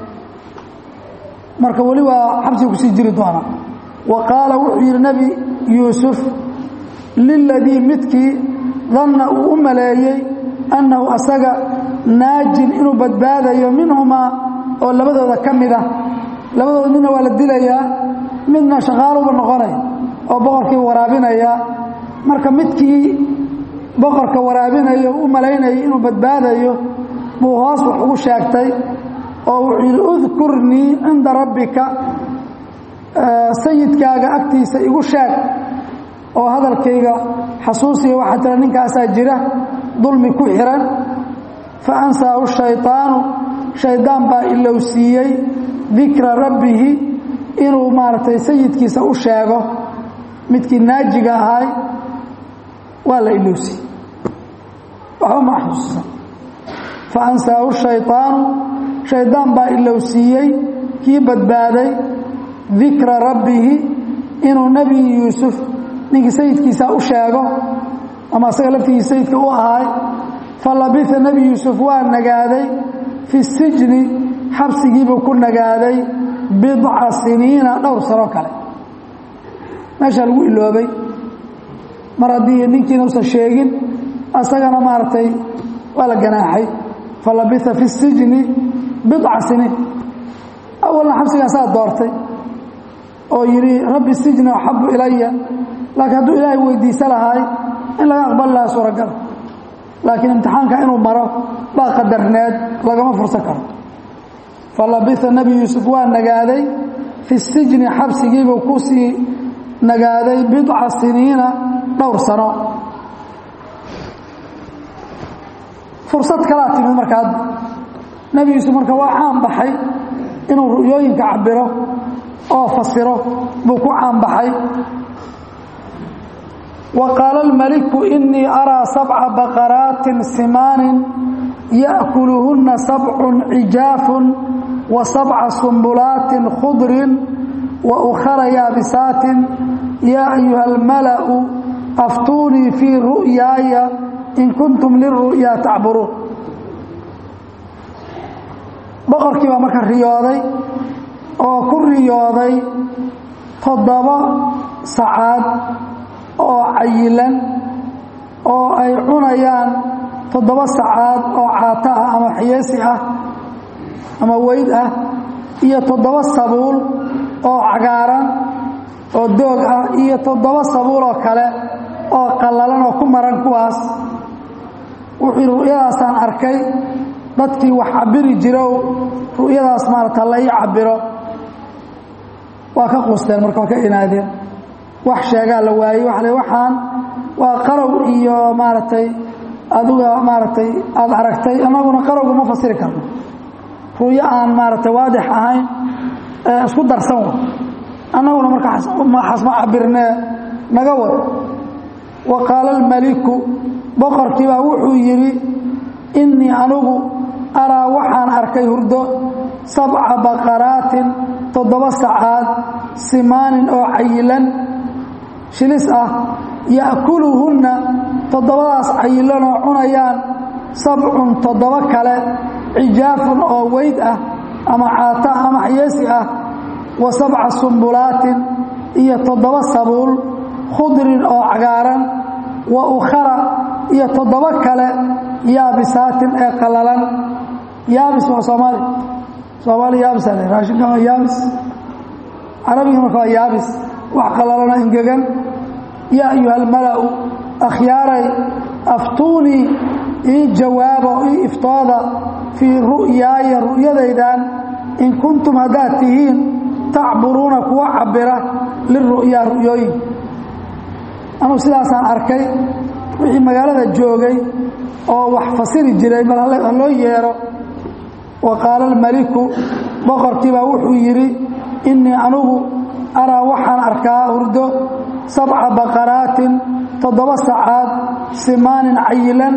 marka weli waa xabsiga kusii jiri doona wa qaala wuxuu yidhi nebi yuusuf liladii midkii danna uu u maleeyey annahu asaga naajin inuu badbaadayo minhumaa oo labadooda ka mid ah labadooda midna waa la dilayaa midna shaqaaluba noqonaya oo boqorkii waraabinayaa marka midkii boqorka waraabinayo u malaynayay inuu badbaadayo buu hoos wax ugu sheegtay oo wuxuu yidhi udkurnii cinda rabbika sayidkaaga agtiisa igu sheeg oo hadalkayga xasuusiya waxaa tira ninkaasaa jira dulmi ku xihan fa ansaahu shayطaanu shaydaan baa ilowsiiyey dikra rabbihi inuu maaragtay sayidkiisa u sheego midkii naajiga ahay waa la ilowsiiyey waxba ma xasuusan fa ansaahu shayطaanu shaydaan baa ilowsiiyey kii badbaaday dikra rabbihi inuu nebi yuusuf ninkii sayidkiisa u sheego ama asaga laftigiisa sayidka u ahaay fa labisa nebi yuusuf waa nagaaday fi sijni xabsigiibuu ku nagaaday bidca siniina dhowr sano kale meeshaa lagu iloobay mar haddii ninkiina usan sheegin asagana maaragtay waa la ganaaxay fa labisa fi sijni bidca siniin awalna xabsigaasaa doortay oo yidhi rabbi sijni axabu ilaya laakiin hadduu ilaahay weydiisa lahaay in laga aqbali lahaa suuragal laakiin imtixaanka inuu maro baa qadarneed lagama fursan karo fa labisa nebi yuusuf waa nagaaday fi sijni xabsigiibuu ku sii nagaaday bidca siniina dhowr sano fursad kalaa timid marka hadda nebi yuusuf marka waa caan baxay inuu ru'yooyinka cabiro oo fasiro buu ku caan baxay wa qaala almaliku inii araa sabca baqaraatin simaanin ya'kuluhunna sabcun cijaafun wa sabca sumbulaatin khudrin wa ukhara yaabisaatin yaa ayuha almala'u aftuunii fii ru'yaaya in kuntum liru'yaa tacburuun boqorkii baa marka riyooday oo ku riyooday toddoba sacaad oo cayilan oo ay cunayaan toddoba sacaad oo caato ah ama xiyeesi ah ama weyd ah iyo toddoba sabuul oo cagaaran oo doog ah iyo toddoba sabuul oo kale oo qallalan oo ku maran kuwaas wuxuu yidhi ru'yadaasaan arkay dadkii wax cabiri jirow ru'yadaas maarata la ii cabiro waa ka quusteen marka waa ka inaadeen wax sheegaa la waayey waa le waxaan waa qarow iyo maaragtay adiga maaragtay aada aragtay annaguna qarowga ma fasiri karno ru'yo aan maaragtay waadix ahayn isku darsan wa annaguna marka xasma cabirnee naga wad wa qaala almaliku boqorkii baa wuxuu yidhi innii anigu araa waxaan arkay hurdo sabca baqaraatin toddoba sacaad simaanin oo cayilan shilis ah ya'kuluhunna toddobadaas cayilanoo cunayaan sabcun toddoba kale cijaafun oo weyd ah ama caata ama xyeesi ah wa sabca sumbulaatin iyo toddoba sabuul khudrin oo cagaaran wa ukhara iyo toddoba kale yaabisaatin ee qallalan yaabis waa soomaali soomaali yaabis ale raashinkan waa yaabis carabiga marka waa yaabis wax qalalana engegan yaa ayuha almala'u akhyaaray aftuunii ii jawaaba o ii iftooda fii ru'yaaya ru'yadaydan in kuntum haddaad tihiin tacburuuna kuwa cabira liru'yaa ru'yooyin anugu sidaasaan arkay wixii magaalada joogay oo wax fasiri jiray bal ha loo yeero wa qaala almaliku boqorkiibaa wuxuu yidhi innii anugu araa waxaan arkaa hurdo sabca baqaraatin toddoba sacaad simaanin cayilan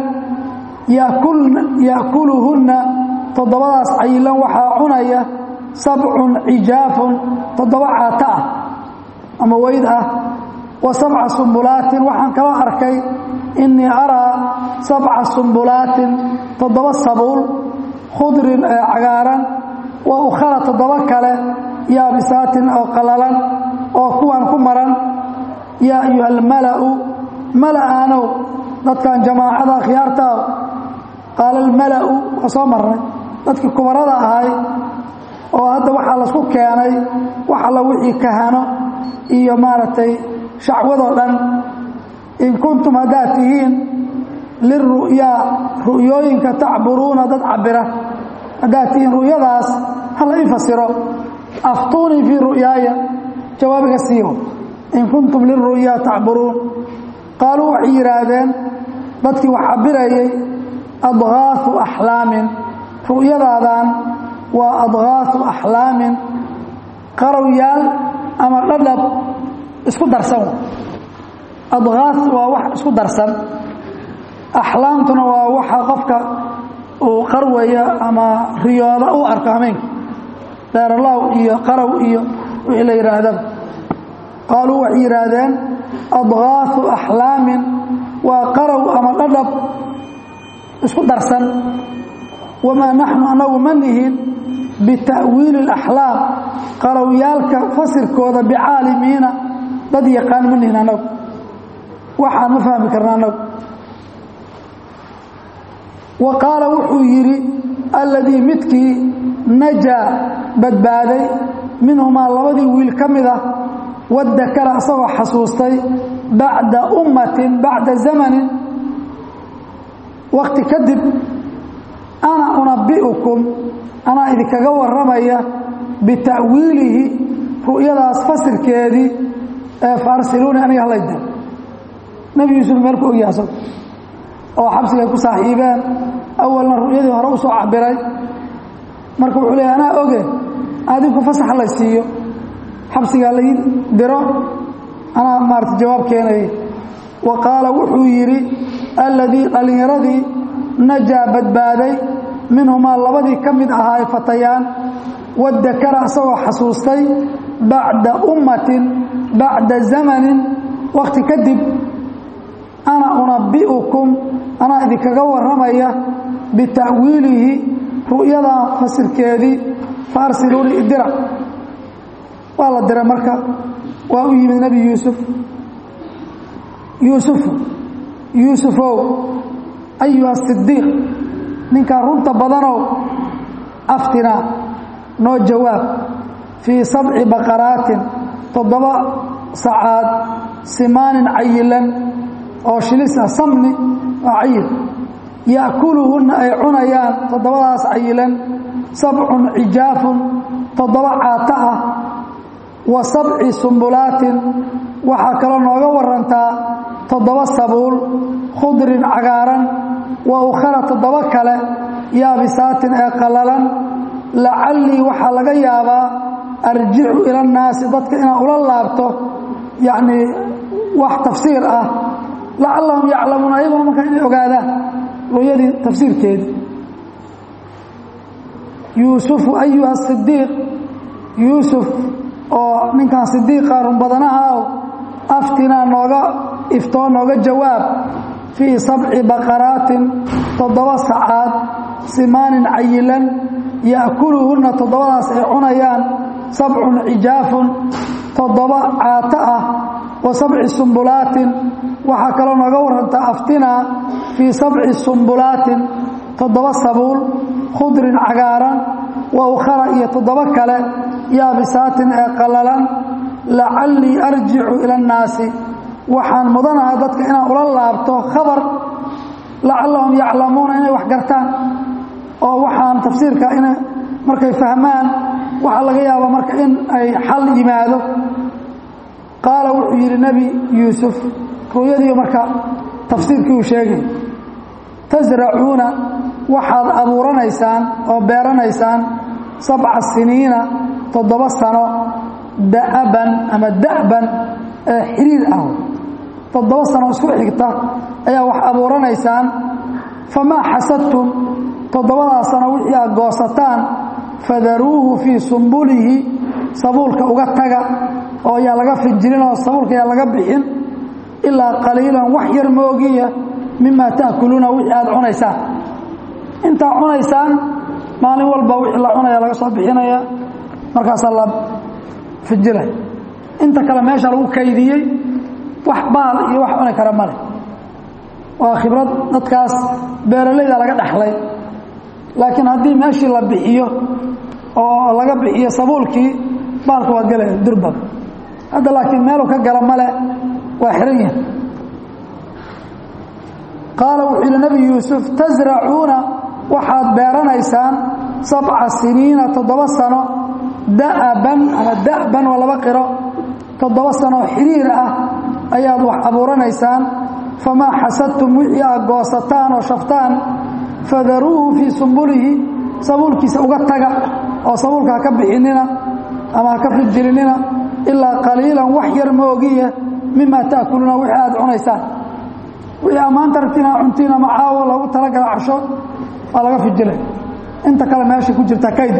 yaakuluhunna toddobadaas cayilan waxaa cunaya sabcun cijaafun toddoba caata ah ama weyd ah wa sabca sumbulaatin waxaan kaloo arkay innii araa sabca sumbulaatin toddoba sabuul khudrin ee cagaaran wa ukhara toddoba kale yaabisaatin oo qallalan oo kuwan ku maran yaa ayuha almala'u mala'aanow dadkan jamaacada akhyaartaa qaala almala'u waa soo marnay dadkii kubarada ahay oo hadda waxaa lasku keenay wax alla wixii kahano iyo maaragtay shacwadoo dhan in kuntum haddaad tihiin liru'yaa ru'yooyinka tacburuuna dad cabira haddaad tihiin ru'yadaas hala ii fasiro aftuunii fii ru'yaaya jawaabiga siibo in kuntum liru'yaa tacburuun qaaluu waxay yidhaahdeen dadkii wax cabirayay adgaaثu axlaamin ru'yadaadan waa adgaaثu axlaamin qarowyaal ama dhadhab isku darsan adgaaث waa wax isku darsan axlaamtuna waa waxa qofka uu qarwaya ama riyooda u arko hameenka deeralaw iyo qarow iyo wixii la yidhaahdaba qaaluu waxay yidhaahdeen adgaaثu axlaamin waa qarow ama dhadhab isku darsan wamaa naxnu anagu ma nihin bita'wiili اlaxlaam qarowyaalka fasirkooda bicaalimiina dad yaqaan ma nihin anagu waxaan ma fahmi karna anagu wa qaala wuxuu yidhi alladii midkii najaa badbaaday minhumaa labadii wiil ka mid ah wadakara asagoo xasuustay bacda ummatin bacda zamanin wakti kadib ana unabbi'ukum anaa idinkaga warramaya bita'wiilihi ru'yadaas fasirkeedii ee faarsiluuni aniga halayda nebi yuusuf meel ku ogyahay asago oo xabsigay ku saaxiibeen awalna ru'yadii hore u soo cabiray marka wuxuu leeyahy anaa oge adinku fasax lay siiyo xabsigaa lai diro anaa maarata jawaab keenaya wa qaala wuxuu yidhi alladii dhallinyaradii najaa badbaaday minhumaa labadii ka mid ahaa fatayaan wadakara asagoo xasuustay bacda ummatin bacda zamanin wakhti kadib ana unabbi'ukum anaa idinkaga warramaya bita'wiilihi ru'yadaa fasirkeedii fa arsiluuni idira waa la diray marka waa u yimid nebi yuusuf yuusufu yuusufow ayuha sidiiq ninkaa runta badanow aftinaa noo jawaab fii sabci baqaraatin toddoba sacaad simaanin cayilan oo shilisa samni waa cayil ya'kuluhunna ay cunayaan toddobadaas cayilan sabcun cijaafun toddoba caata ah wa sabci sumbulaatin waxaa kaloo nooga warantaa toddoba sabuul khudrin cagaaran wa ukhara toddoba kale yaabisaatin ee qallalan lacallii waxaa laga yaabaa arjicu ila annaasi dadka inaan ula laabto yacnii wax tafsiir ah lacallahum yaclamuun ayaguna markaa inay ogaadaan ru'yadii tafsiirkeedii yuusufu ayuha sidiiq yuusuf oo ninkan sidiiqa runbadanahaw aftinaa nooga iftoo nooga jawaab fii sabci baqaraatin toddoba sacaad simaanin cayilan ya'kuluhunna toddobadaas ay cunayaan sabcun cijaafun toddoba caato ah wa sabci sumbulaatin waxaa kaloo nooga warantaa aftinaa fii sabci sumbulaatin toddoba sabuul khudrin cagaaran wa ukhara iyo toddoba kale yaabisaatin ee qallalan lacallii arjicu ila annaasi waxaan mudanaha dadka inaan ula laabto khabar lacallahum yaclamuuna inay wax gartaan oo waxaan tafsiirka ina markay fahmaan waxaa laga yaabaa marka in ay xal yimaado qaala wuxuu yidhi nebi yuusuf ru'yadiiyo marka tafsiirkii uu sheegay tasracuuna waxaad abuuranaysaan oo beeranaysaan sabca siniina toddoba sano da'aban ama da'ban ee xiriir ah toddoba sano isku xigta ayaa wax abuuranaysaan famaa xasadtum toddobadaa sano wixii aad goosataan fadaruuhu fii sumbulihi sabuulka uga taga oo yaa laga finjilin oo sabuulka yaa laga bixin ilaa qaliilan wax yar moogiya mimaa ta'kuluuna wixii aad cunaysaan intaa cunaysaan maalin walba wixii la cunaya laga soo bixinaya markaasaa la finjilay inta kale meesha lagu kaydiyey wax baal iyo wax cuni kara male waa khibrad dadkaas beeralayda laga dhaxlay laakiin haddii meeshii la bixiyo oo laga bixiyo sabuulkii baalka waa gelaya durbab hadda laakiin meeluu ka gala male waa xiran yahay qaala wuxuu yidhi nebi yuusuf tasracuuna waxaad beeranaysaan sabca siniina toddoba sano da'aban ama da'ban waa laba qiro toddoba sano xiriir ah ayaad wax abuuranaysaan famaa xasadtum wixii aad goosataan oo shaftaan fadaruuhu fii sumbulihi sabuulkiisa uga taga oo sabuulka ha ka bixinina ama ha ka fijilinina ilaa qaliilan wax yar moogiya mimaa ta'kuluuna wixii aad cunaysaan wixii ammaanta ragtiina cuntiin ama caawo loogu talagala casho waa laga fijilay inta kale meesha ku jirta kaydu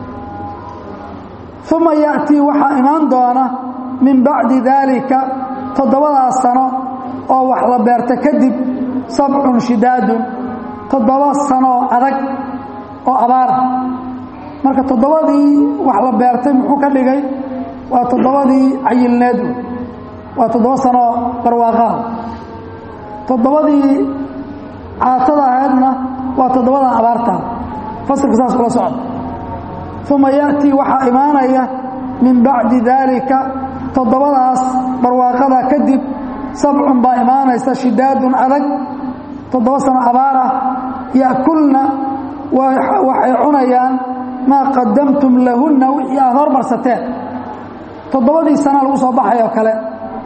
uma ya'tii waxaa imaan doona min bacdi daalika toddobadaas sano oo wax la beerta kadib sabcun shidaadun toddoba sanooo adag oo abaar marka toddobadii wax la beertay muxuu ka dhigay waa toddobadii cayilneed waa toddoba sanooo barwaaqaha toddobadii caatada ahaydna waa toddobadan abaartaa fasilka saas ula socda uma ya'tii waxaa imaanaya min bacdi daalika toddobadaas barwaaqada kadib sabcun baa imaanaysa shidaadun adag toddoba sano abaar ah ya'kulna waxay cunayaan maa qadamtum lahunna wixii aad hormarsateen toddobadii sana lagu soo baxay oo kale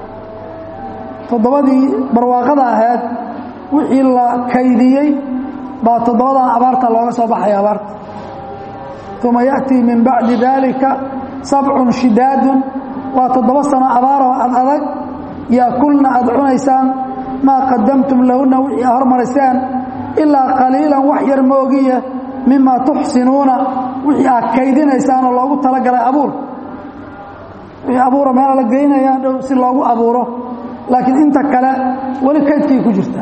toddobadii barwaaqada ahayd wixii la kaydiyey baa toddobadan abaarta looga soo baxaya abaarta uma ya'tii min bacdi daalika sabcun shidaadun waa toddoba sano abaaroo ad adag yaakulna aad cunaysaan maa qadamtum lahunna wixii aad hormariseen ilaa qaliilan wax yar moogiya mimaa tuxsinuuna wixii aad kaydinaysaan oo loogu talagalay abuur wixii abuura meela la geynaya dhow si loogu abuuro laakiin inta kale weli kaydkay ku jirta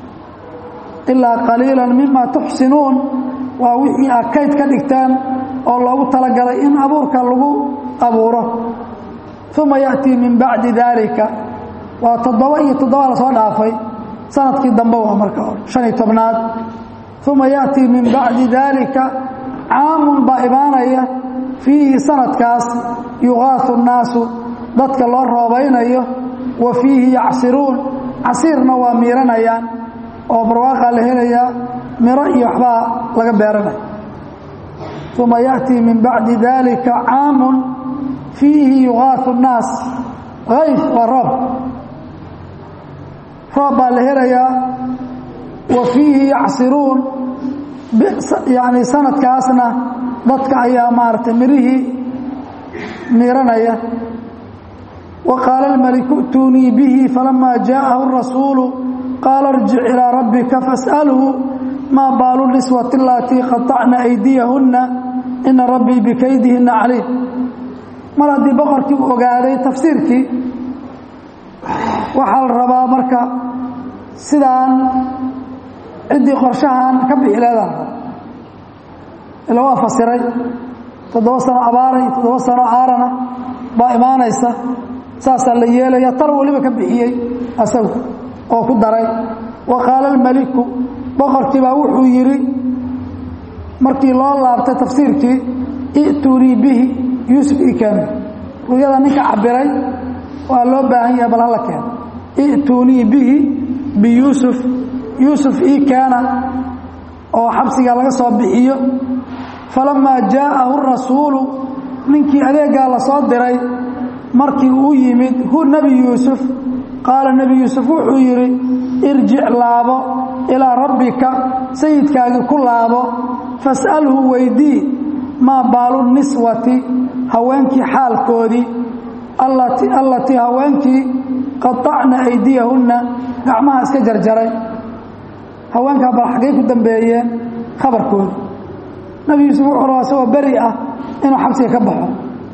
ilaa qaliilan mimaa tuxsinuun waa wixii aad kayd ka dhigteen oo loogu talagalay in abuurka lagu abuuro uma ya'tii min bacdi daalika waa toddoba iyo toddoba la soo dhaafay sanadkii dambe waa marka shan iyo tobnaad uma ya'tii min bacdi daalika caamun baa imaanaya fiihi sanadkaas yuqaasu nnaasu dadka loo roobaynayo wa fiihi yacsiruun casiirna waa miiranayaan oo barwaaqaa la helayaa miro iyo waxbaa laga beeranaya uma ya'tii min bacdi daalika caamun fiihi yuqaasu nnaas hayf waa roob roob baa la helayaa wa fiihi yacsiruun yani sanadkaasna dadka ayaa maaragtay mirihii miiranaya wa qaala almaliku i'tuunii bihi falamaa jaa'ahu rasuulu qaala irjic ilaa rabbika fas'alhu maa baalu niswati alatii qaطacna aydiyahunna ina rabbii bikaydihinna caliim mar haddii boqorkii u ogaaday tafsiirkii waxaa la rabaa marka sidaan ciddii qorshahan ka bixi leedaha ila waa fasiray toddoba sano abaara iyo toddoba sano aarana baa imaanaysa saasaa la yeelaya tar weliba ka bixiyey asagu oo ku daray wa qaala almaliku boqorkii baa wuxuu yidhi markii loo laabtay tafsiirkii i'tuunii bihi yuusuf ii keena ru'yada ninka cabiray waa loo baahan yahay bal hala keeno i'tuunii bihi biyuusuf yuusuf ii keena oo xabsiga laga soo bixiyo falamaa jaa'ahu rasuulu ninkii adeegaa la soo diray markii uu yimid hu nebi yuusuf qaala nebi yuusuf wuxuu yidhi irjic laabo ilaa rabbika sayidkaagii ku laabo fas'alhu weydii maa baalu niswati haweenkii xaalkoodii allatii haweenkii qaطacna aydiyahunna gacmaha iska jarjaray haweenkaa bal xaggay ku dambeeyeen khabarkooda nebi yuusuf wuxuu rabaa isagoo beri ah inuu xabsiga ka baxo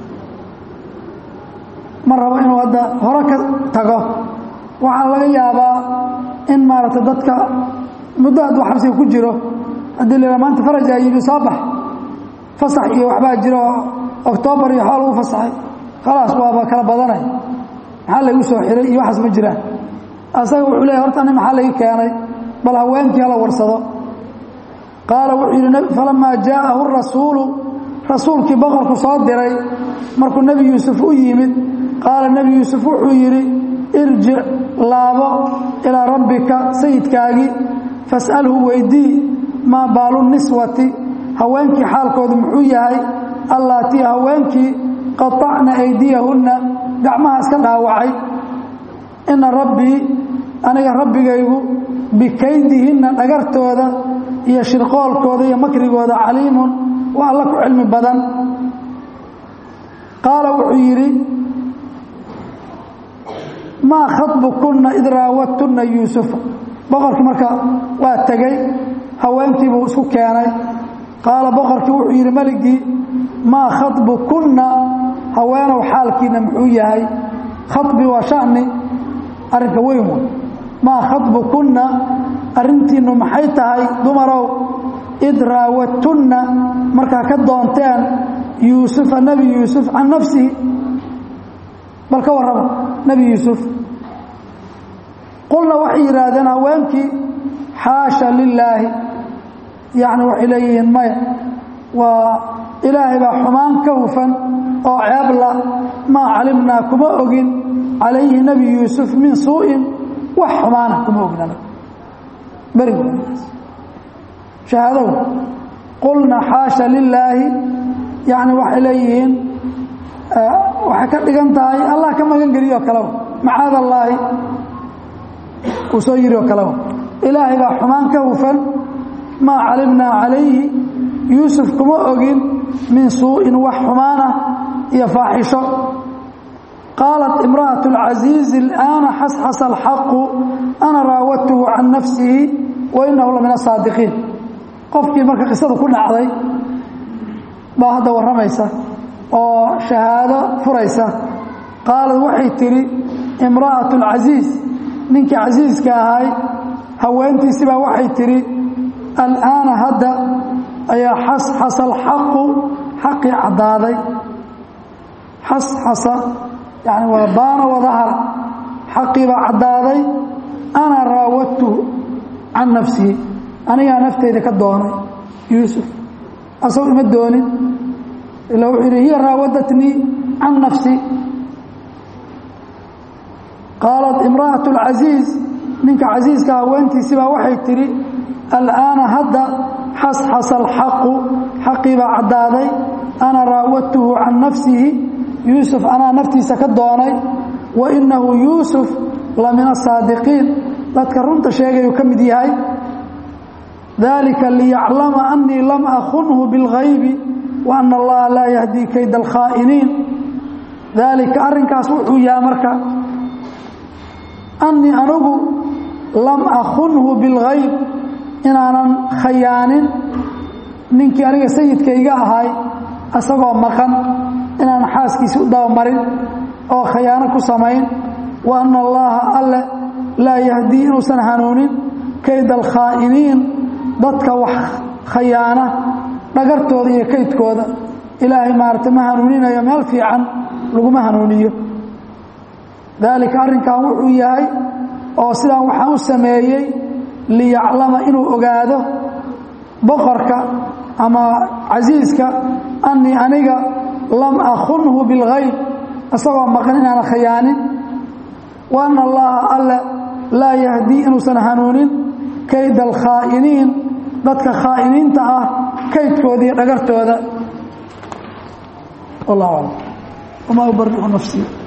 ma rabo inuu hadda hore ka tago waxaa laga yaabaa in maaragtay dadka muddo hadduu xabsiga ku jiro haddii la maanta farajaa yimi soo bax fasax iyo waxbaa jiro oktoobar iyo xool lagu fasaxay khalaas waaba kala badanay maxaa laygu soo xiray iyo waxaas ma jiraan asaga wuxuu leeyahy horta ani maxaa laga keenay bal haweenkii hala warsado qaala wuxuu yidhi falamaa jaa'ahu rasuulu rasuulkii boqorku soo diray markuu nebi yuusuf u yimid qaala nebi yuusuf wuxuu yidhi irjic laabo ilaa rabbika sayidkaagii fas'alhu weydii maa baalu niswati haweenkii xaalkoodu muxuu yahay allaatii haweenkii qaطacna aydiyahunna gacmaha iska dhaawacay ina rabbii aniga rabbigaygu bikaydihinna dhagartooda iyo shirqoolkooda iyo makrigooda caliimun waa alla ku cilmi badan qaala wuxuu yidhi maa khaطbukunna id raawadtunna yuusufa boqorkii marka waa tegey haweenkii buu isku keenay qaala boqorkii wuxuu yidhi meligii maa khaطbukunna haweenow xaalkiina muxuu yahay khaطbi waa shani arrinka weyn wey maa khaطbukunna arrintiinnu maxay tahay dumarow id raawadtunna markaa ka doonteen yuusufa nebi yuusuf can nafsihi bal ka warrama nebi yuusuf qulna waxay yidhaahdeen haweenkii xaasha lilaahi yacni waxay leeyihiin maya waa ilaahay baa xumaan ka hufan oo ceebla maa calimnaa kuma ogin calayhi nebi yuusuf min suu'in wax xumaana kuma ogin anaga berigu shahaadow qulna xaasha lilaahi yacni waxay leeyihiin waxay ka dhigan tahay allah ka magan geliyo kaleba macaad allaahi uu soo yiri oo kaleba ilaahay baa xumaan ka hufan maa calimnaa calayhi yuusuf kuma ogin min suu'in wax xumaanah iyo faaxisho qaalat imra'aة اlcaziizi اlآana xasxasa alxaqu ana raawadtuhu can nafsihi wa inahu la min asaadiqiin qofkii marka qisadu ku dhacday baa hadda warramaysa oo shahaado furaysa qaalad waxay tidhi imra'aة اlcasiiz ninkii casiiska ahay haweentiisi baa waxay tidhi al'aana hadda ayaa xasxasa alxaqu xaqii caddaaday xasxasa yani waa baana wadahara xaqii baa caddaaday ana raawadtuhu can nafsihi anigaa nafteyda ka doonay yuusuf asagoo ima doonin ila wuxuu yidhi hiya raawadatnii can nafsi qaalat imra'aة اlcasiiz ninka casiiska haweentiisi baa waxay tidhi al'aana hadda xasxasa alxaqu xaqii baa caddaaday ana raawadtuhu can nafsihi yuusuf anaa naftiisa ka doonay wa inahu yuusuf la min asaadiqiin dadka runta sheegayuu ka mid yahay dalika liyaclama anii lam akunhu biاlghaybi wa ana allaha laa yahdii kayda alkhaa'iniin daalika arrinkaas wuxuu yahay marka anii anugu lam akunhu biاlghayb inaanan khayaanin ninkii aniga sayidkayga ahay isagoo maqan inaanan xaaskiisi u dabamarin oo khayaano ku samayn wa ana allaha alle laa yahdii inuusan hanuunin kayda alkhaa'iniin dadka wax khayaana dhagartooda iyo kaydkooda ilaahay maaragtay ma hanuuninayo meel fiican laguma hanuuniyo daalika arrinkan wuxuu yahay oo sidaan waxaan u sameeyey liyaclama inuu ogaado boqorka ama casiiska annii aniga lam akhunhu bilgayb isagoo maqan inaana khayaanin wa anna allaha alle laa yahdii inuusan hanuunin kayda alkhaa'iniin dadka khaa'iniinta ah kaydkooda iyo dhagartooda wallah aclam wamaa ubaricu nafsii